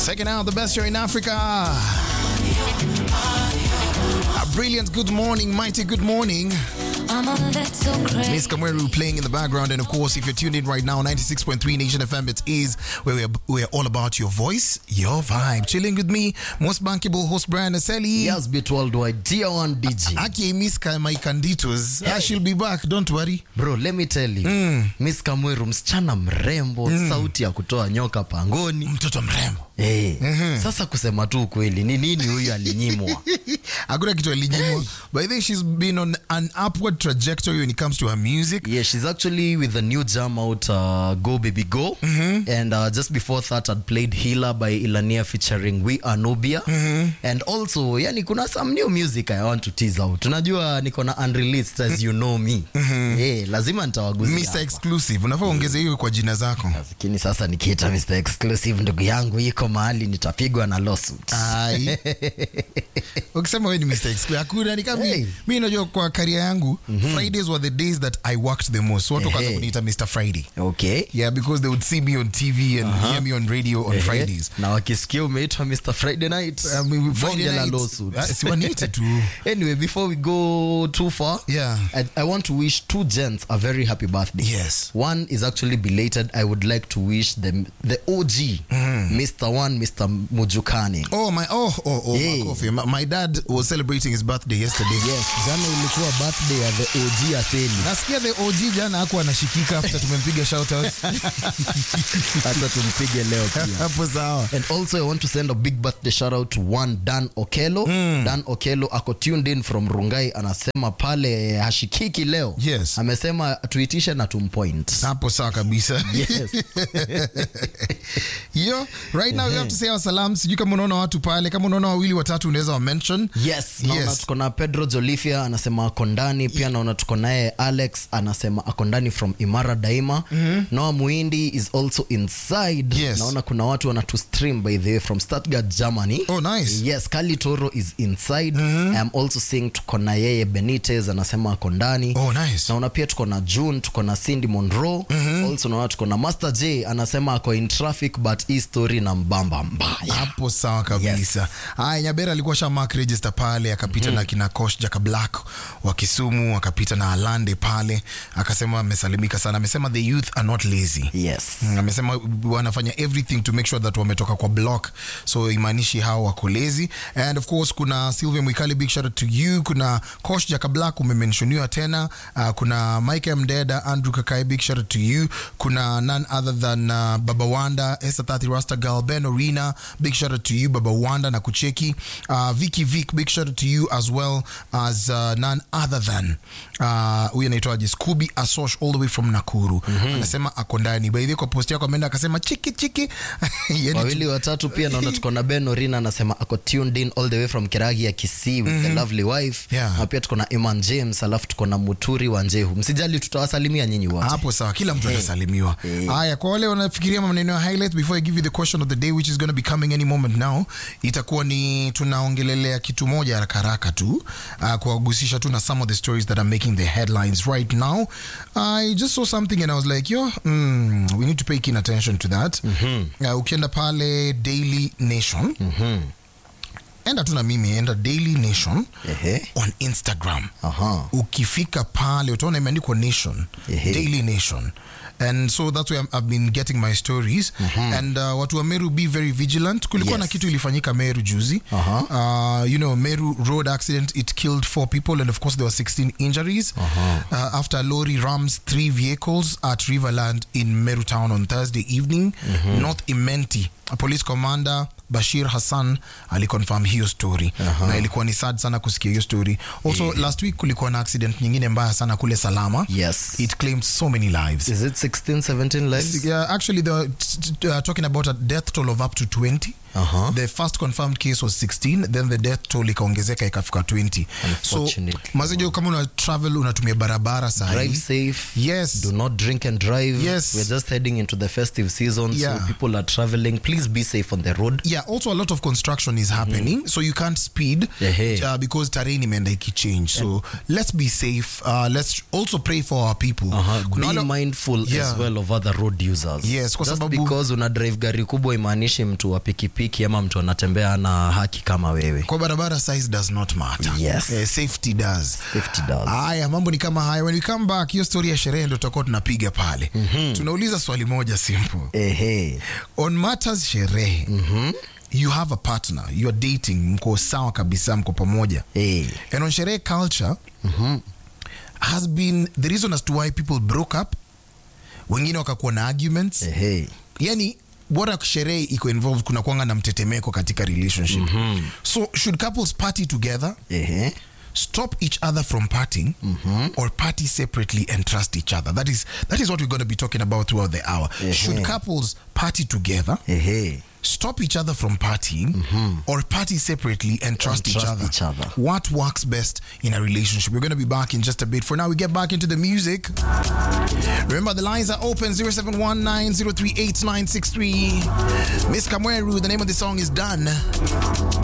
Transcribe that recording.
Second out the best show in Africa. A brilliant good morning, mighty good morning. I'm a little crazy. Miss Kamweru playing in the background. And of course, if you're tuned in right now, 96.3 Nation FM, it is where we're, we're all about your voice, your vibe. Chilling with me, most bankable host Brian Aseli. Yes, bit worldwide. Dear one DJ. Aki Miss my canditos. Yeah. she'll be back, don't worry. Bro, let me tell you. Miss Kamweru msichana mrembo, sauti ya kutoa nyoka pangoni. Mtoto mrembo. Eh. Sasa kusema tu ukweli, ni nini huyu alinyimwa? Hakuna kitu alinyimwa. But I think she's been on an upward trajectory when it comes to her music. Yeah, she's actually with a new jam out, uh, Go Baby Go. And uh, just before that, I'd played Healer by Ilania featuring We Are Nubia. And also, yani kuna some new music I want to tease out. Unajua niko na unreleased as you know me. Eh, lazima nitawaguzia. Mr. hapa. Exclusive. Unafaa ongeze hiyo kwa jina zako. lakini sasa nikiita Mr. Exclusive ndugu yangu iko mahali nitapigwa na lawsuit. Ai. ukisema wewe ni Mr. Exclusive hakuna ni kama Hey. mi- mi najua kwa career yangu Fridays were the days that I worked the most. So watu wakaanza Ehe. kuniita Mr. Friday. Okay. Yeah, because they would see me on TV and hear me on radio on Fridays. Na wakisikia umeitwa Mr. Friday night. I mean, Friday bonge la nights, lawsuit. uh, si waniite tu. Anyway, before we go too far, Yeah. I, I want to wish two gents a very happy birthday. Yes. One is actually belated. I would like to wish them the OG, Mr. One, Mr. Mujukani. Oh my oh oh oh Yeah. makofi. My, my dad was celebrating his birthday yesterday. Yes, jana ilikuwa birthday ya the OG Atheni. Nasikia the OG jana hakuwa anashikika after tumempiga shout out. Hata tumpige leo pia. Hapo sawa. And also, I want to send a big birthday shout out to one Dan Okelo. Dan Okelo ako tuned in from Rungai, anasema pale hashikiki leo. Yes. Amesema tuitishe na tumpoint. hapo sawa kabisa Yes. yo right now we have to say our salam sijui kama unaona watu pale kama unaona wawili watatu unaweza wa mention Yes, naona Yes. tuko na Pedro Jolifia anasema ako ndani pia naona tuko naye Alex anasema ako ndani from Imara Daima. Noah Muindi is also inside. Yes. Naona kuna watu wanatu stream by the way from Stuttgart, Germany. Oh, nice. Yes, Kali Toro is inside. I am also seeing tuko na yeye Benitez anasema ako ndani. oh nice naona pia tuko na june tuko na cindy monroe also naona tuko na master j anasema ako in traffic but hii story na mbamba mbaya hapo sawa kabisa haya nyabera alikuwa sha mark register pale akapita na kina coach jaka black wa kisumu akapita na alande pale akasema amesalimika sana amesema the youth are not lazy yes Mm, amesema wanafanya everything to make sure that wametoka kwa block so imaanishi hao wako lazy and of course kuna sylvia mwikali big shout out to you kuna coach jaka black umemenshoniwa tena uh, kuna mike mdeda andrew kakai big shout out to you kuna none other than uh, baba wanda esther tati rasta girl ben orina big shout out to you baba wanda na kucheki uh, viki vik big shout out to you as well as uh, none other than uh, huyu anaitwaje scooby asosh all the way from nakuru anasema ako ndani by the way kwa post yako ameenda akasema chiki chiki Yani wawili watatu pia naona tuko na ben orina anasema ako tuned in all the way from kiragi ya kisii with the lovely wife Yeah. na pia tuko na iman james alafu tuko na muturi wa njehu msijali tutawasalimia nyinyi wote hapo sawa kila mtu atasalimiwa haya kwa wale wanafikiria maneno ya highlight before i give you the question of the day which is going to be coming any moment now itakuwa ni tunaongelelea kitu moja haraka haraka tu uh, kuwagusisha tu na some of the stories that are making the headlines right now i just saw something and i was like yo mm, we need to pay keen attention to that uh, ukienda pale daily nation enda tu na mimi enda daily nation Ehe. on instagram Aha. ukifika pale utaona imeandikwa nation Ehe. daily nation and so that's where I'm- i've been getting my stories and uh, watu wa meru be very vigilant kulikuwa na Yes. kitu ilifanyika meru juzi Aha. uh, you know meru road accident it killed four people and of course there were 16 injuries uh, after a lorry rams three vehicles at riverland in meru town on thursday evening north imenti a police commander bashir hassan aliconfirm hiyo story na ilikuwa ni sad sana kusikia hiyo story also last week kulikuwa na accident nyingine mbaya sana kule salama yes it claimed so many lives is it 16 17 lives yeah, actually they were t- t- uh, talking about a death toll of up to 20 Uh-huh. the first confirmed case was 16 then the death toll ikaongezeka ikafika 20 so Unfortunately. mazejo kama una travel unatumia barabara drive sahi safe yes do not drink and drive Yes. we're just heading into the festive season Yeah. so people are traveling please be safe on the road yeah yeah also a lot of construction is happening so you can't speed Ehe. uh, because terrain imeenda ikichange so let's be safe uh, let's also pray for our people Uh-huh. Kuna Be wale- mindful Yeah. as well of other road users. Yes, kwa Just sababu- because una drive gari kubwa imaanishi mtu wa pikipiki ama mtu anatembea na haki kama wewe. kwa barabara size does not matter Yes. eh, safety does Safety does. haya mambo ni kama haya when we come back hiyo story ya sherehe ndo tutakuwa tunapiga pale tunauliza swali moja simple Ehe. on matters sherehe you have a partner you are dating mko sawa kabisa mko pamoja Eh. and on sherehe culture has been the reason as to why people broke up wengine wakakuwa na arguments Ehe. yani bora sherehe iko involved kuna kwanga na mtetemeko katika relationship so should couples party together Ehe. stop each other from partying or party separately and trust each other that is that is what we're going to be talking about throughout the hour should couples party together Ehe. stop each other from partying or party separately and trust, each, trust other. each other. What works best in a relationship? We're going to be back in just a bit. For now, we get back into the music. Remember, the lines are open 0719038963. Miss Kamweru, the name of the song is Done.